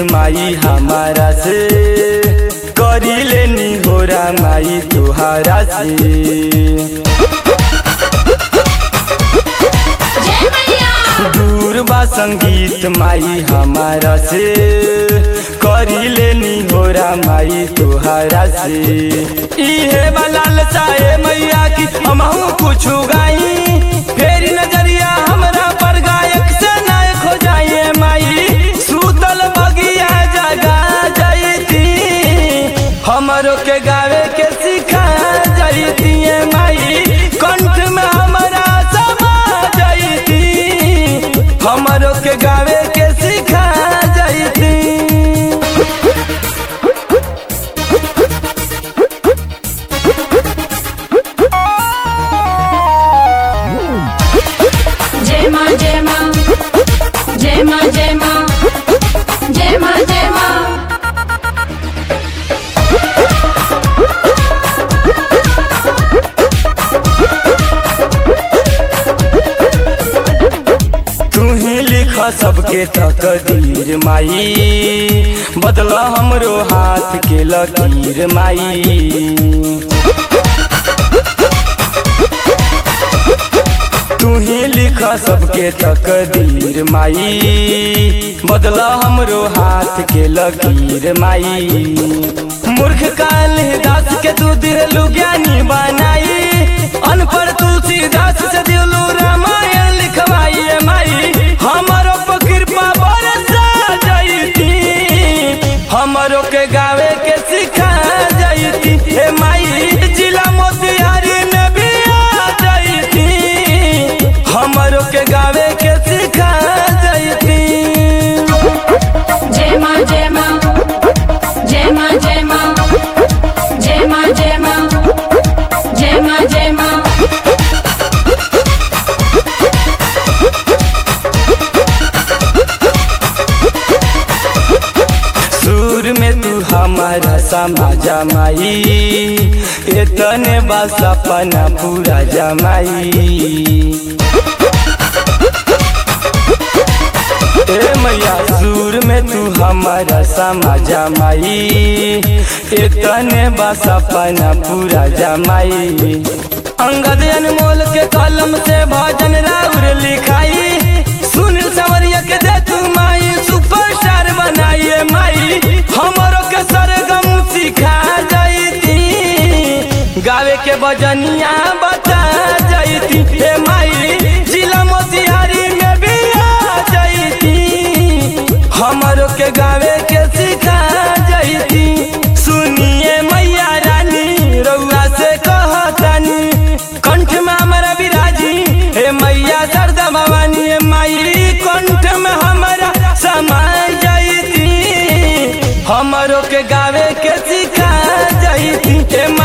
माई हमारा से करी लेनी होरा माई तुहारा से जय मैया दूर बा संगीत माई हमारा से करी लेनी होरा माई तुहारा से इहे बलाल चाहे मैया की हमहू कुछ गाई फेरी नजरिया हमरा पर गायक से नायक हो जाइए माई सूतल बगिया जगा जाइती हमरो के गावे के सिखा जाइती माई कंठ में हमरा समा जाइती हमरो के गावे के सिखा जाइती जय माँ जय माँ जय माँ जय माँ जय माँ जय माँ तू ही लिख सबके तकदीर माई बदला हमरो हाथ के लकीर माई तू ही लिख सबके तकदीर माई बदला हमरो हाथ के लकीर माई मूर्ख काल दास के तू दिलू ज्ञानी बनाई अनपढ़ तुलसीदास से दिलू रामायण लिखवाई माई हमारो पर कृपा बरसा जाइती हमरो के गावे के सिखा जाइती हे माई जिला मोतिहारी में भी आ जाइती हमरो के गावे के सिखा जाइती जय माँ जय माँ जय माँ जय माँ जय माँ जय माँ जय माँ जय माँ सुर में तू हमारा समाजा माई इतने बस अपना पूरा जमाई ए मैया सुर में तू हमारा समाजा माई इतने बस अपना पूरा जमाई अंगद अनमोल के कलम से भजन राउर लिखाई सुनील सवरिया के दे तू माई सुपरस्टार बनाइए माई हमरो के सरगम सिखा जाइती गावे के बजनिया बता जाइती हे माई जिला मोतिहारी में भी आ जाइती हमरो के गावे के सिखा जाइती सुनिए मैया रानी रउआ से कहतानी कंठ में हमारा विराजी हे मैया सरदा भवानी हे माई कंठ में हमारा समाय जाइती हमरो के गावे के सिखा जाइती हे